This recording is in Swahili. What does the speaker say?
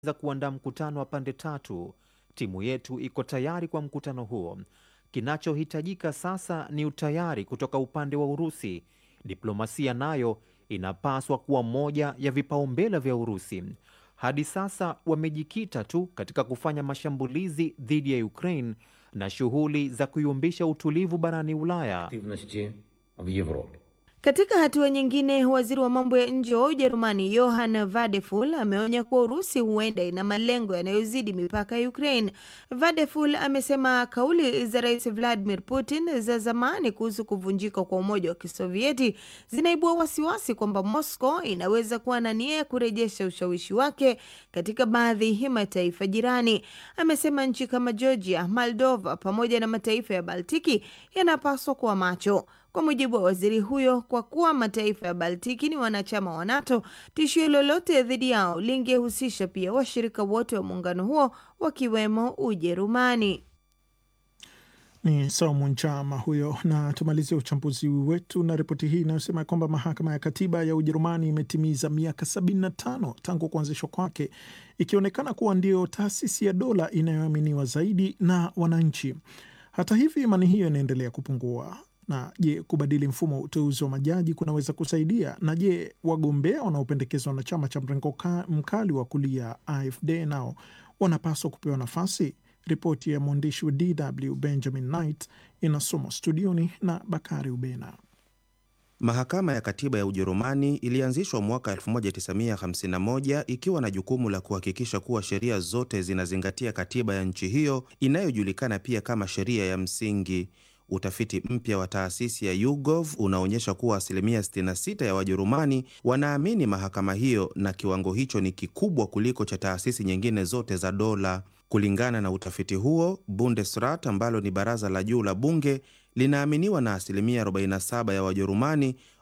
za kuandaa mkutano wa pande tatu. Timu yetu iko tayari kwa mkutano huo. Kinachohitajika sasa ni utayari kutoka upande wa Urusi. Diplomasia nayo inapaswa kuwa moja ya vipaumbele vya Urusi. Hadi sasa wamejikita tu katika kufanya mashambulizi dhidi ya Ukraine na shughuli za kuyumbisha utulivu barani Ulaya. активности в Европе. Katika hatua nyingine, waziri wa mambo ya nje wa Ujerumani Johann Vadeful ameonya kuwa Urusi huenda ina malengo yanayozidi mipaka ya Ukraine. Vadeful amesema kauli za Rais Vladimir Putin za zamani kuhusu kuvunjika kwa Umoja wa Kisovieti zinaibua wasiwasi kwamba Moscow inaweza kuwa na nia ya kurejesha ushawishi wake katika baadhi ya mataifa jirani. Amesema nchi kama Georgia, Moldova pamoja na mataifa ya Baltiki yanapaswa kuwa macho. Kwa mujibu wa waziri huyo, kwa kuwa mataifa ya Baltiki ni wanachama wa NATO, tishio lolote dhidi yao lingehusisha pia washirika wote wa muungano huo wakiwemo Ujerumani. Ni Saumu Njama huyo. Na tumalizie uchambuzi wetu na ripoti hii inayosema kwamba mahakama ya katiba ya Ujerumani imetimiza miaka 75 tangu kuanzishwa kwake, ikionekana kuwa ndio taasisi ya dola inayoaminiwa zaidi na wananchi. Hata hivyo, imani hiyo inaendelea kupungua. Na je, kubadili mfumo wa uteuzi wa majaji kunaweza kusaidia? Na je, wagombea wanaopendekezwa na chama cha mrengo mkali wa kulia AfD nao wanapaswa kupewa nafasi? Ripoti ya mwandishi wa DW Benjamin Knight inasomwa studioni na Bakari Ubena. Mahakama ya Katiba ya Ujerumani ilianzishwa mwaka 1951 ikiwa na jukumu la kuhakikisha kuwa sheria zote zinazingatia katiba ya nchi hiyo inayojulikana pia kama sheria ya msingi. Utafiti mpya wa taasisi ya YouGov unaonyesha kuwa asilimia 66 ya Wajerumani wanaamini mahakama hiyo, na kiwango hicho ni kikubwa kuliko cha taasisi nyingine zote za dola. Kulingana na utafiti huo, Bundesrat ambalo ni baraza la juu la bunge linaaminiwa na asilimia 47 ya Wajerumani,